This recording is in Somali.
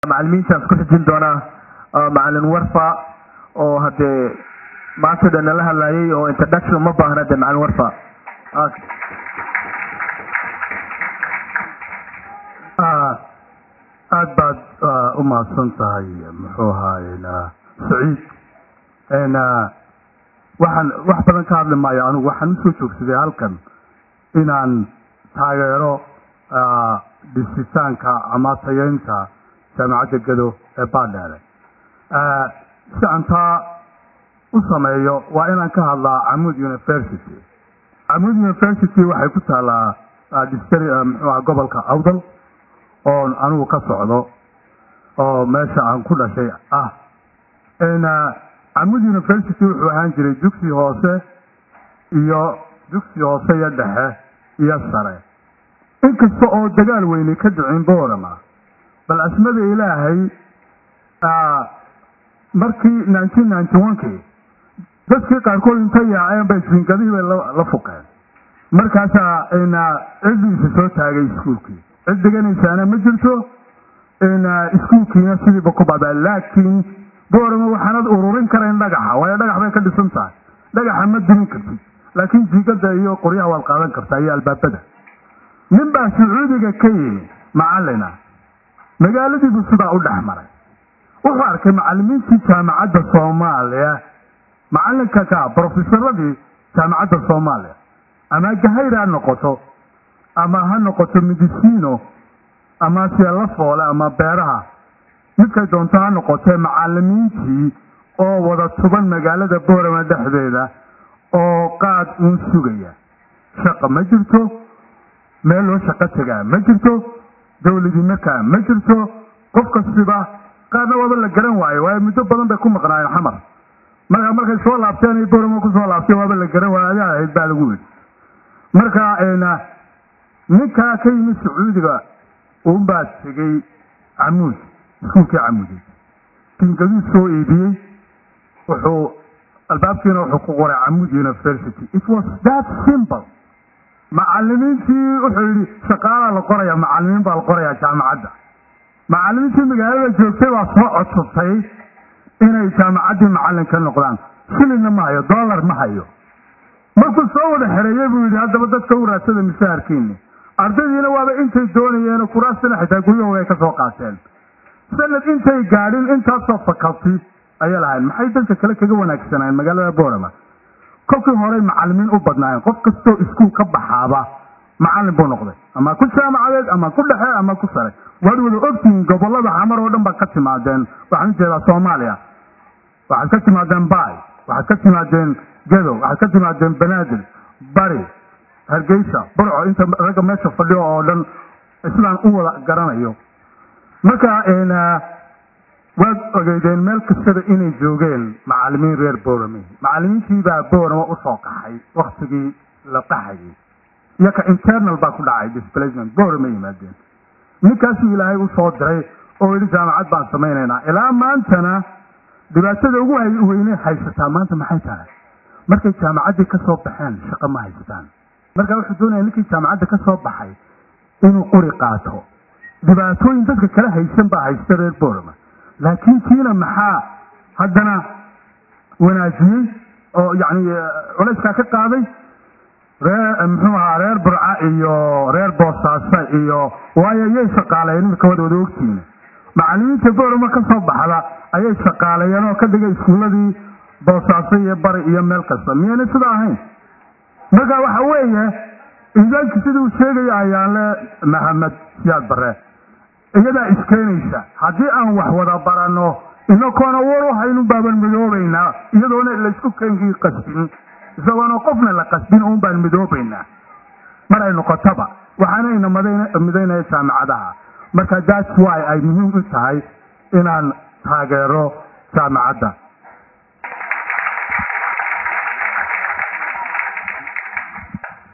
macalimiintaan isku xijin doonaa macalin warfa oo hadee maanta dhan nala hadlayay oo introduction ma baahna de macalin warfa aad baad u mahadsan tahay muxuu ahaay saciid waxaan wax badan ka hadli maayo anigu waxaan usoo joogsaday halkan inaan taageero dhisitaanka ama tayeynta jaamacadda gado ee baadheere si aan taa u sameeyo waa inaan ka hadlaa camud university camud university waxay ku taalaa distri muxuuaha gobolka awdal oo anigu ka socdo oo meesha aan ku dhashay ah camud university wuxuu ahaan jiray dugsi hoose iyo dugsi hoose iyo dhexe iyo sare inkasta oo dagaal weyne ka dhicin boorama bal asmada ilaahay markii nineteen ninety one kii dadkii qaarkood inta yaaceen bay jiingadihii bay la fuqeen markaasaa ciddiisa soo taagay iskuulkii cid deganaysaana ma jirto iskuulkiina sidiiba ku babaa laakiin boorama waxaanad ururin karayn dhagaxa waayo dhagax bay ka dhisan tahay dhagaxa ma dumin kartid laakiin jiigada iyo qoryaha waad qaadan kartaa iyo albaabada nin baa sacuudiga ka yimi macalina magaaladiibu sidaa u dhex maray wuxuu arkay macalimiintii jaamacadda soomaaliya macalinka ka brofesaradii jaamacadda soomaaliya ama gahayr ha noqoto ama ha noqoto medicino ama siela foole ama beeraha midkay doonto ha noqotee macalimiintii oo wada tuban magaalada boorama dhexdeeda oo qaad uun sugaya shaqa ma jirto meel loo shaqo tegaa ma jirto dawladii markaa ma jirto qof kastiba qaarna waaba la garan waayo waayo muddo badan bay ku maqnaayeen xamar marka markay soo laabteen ay boorama kusoo laabteen waaba la garan waayo adaa ahayd baa lagu yidhi marka ninkaa ka yimid sacuudiga uunbaa tegey camuud iskuulkii camuudi kingaduu soo iibiyey wuxuu albaabkiina wuxuu ku qoray camuud university it was that simple macalimiintii wuxuu yidhi shaqaalaa la qoraya macalimiin baa la qorayaa jaamacadda macalimiintii magaalada joogtay baa soo codsatay inay jaamacaddii macalin ka noqdaan shilinna ma hayo dollar ma hayo markuu soo wada xereeyey buu yidhi haddaba dadka u raadsada misaharkiini ardaydiina waaba intay doonayeen kuraastina xitaa guryahooda ay ka soo qaateen sanad intay gaadhin intaasoo fakalti ayay lahayn maxay dadka kale kaga wanaagsanaayen magaalada boorama kolkii horey macalimiin u badnaayeen qof kastoo iskuul ka baxaaba macalin buu noqday ama ku jaamacadeed ama ku dhexe ama ku sare waad wada ogtihiin gobolada xamar oo dhan baad ka timaadeen waxaan ujeedaa soomaaliya waxaad ka timaadeen baay waxaad ka timaadeen gadow waxaad ka timaadeen banaadir bari hargeysa burco inta ragga meesha fadhiyo oo dhan islaan u wada garanayo marka waad ogeydeen meel kastada inay joogeen macalimiin reer boorame macalimiintii baa boorama usoo qaxay waktigii la qaxayay iyo ka internal baa ku dhacay displacement boorama yimaadeen ninkaasuu ilaahay usoo diray oo yidhi jaamacad baan samaynaynaa ilaa maantana dhibaatada ugu weyne haysataa maanta maxay tahay markay jaamacaddii ka soo baxeen shaqo ma haystaan marka wuxuu doonaya ninkii jaamacadda ka soo baxay inuu quri qaato dhibaatooyin dadka kala haysan baa haysta reer boorama laakiin kiina maxaa haddana wanaajiyey oo yani culayskaa ka qaaday ree muxuu ahaa reer burca iyo reer boosaaso iyo waayo yay shaqaaleeyeen imika wad wada ogtiina macalimiinta boorama ka soo baxda ayay shaqaaleeyeen oo ka dhigay iskuuladii boosaaso iyo bari iyo meel kasta miyaynay sida ahayn marka waxa weeye idaanki siduu sheegaya ayaanle mahamed siyaad bare iyadaa iskeenaysa haddii aan wax wada baranno inakoona war u haynun baaban midoobaynaa iyadoona laysku keenkii qasbin isagoona qofna la qasbin uun baan midoobaynaa mar ay noqotaba waxaanayna midaynaya jaamacadaha marka that's why ay muhiim u tahay inaan taageero jaamacadda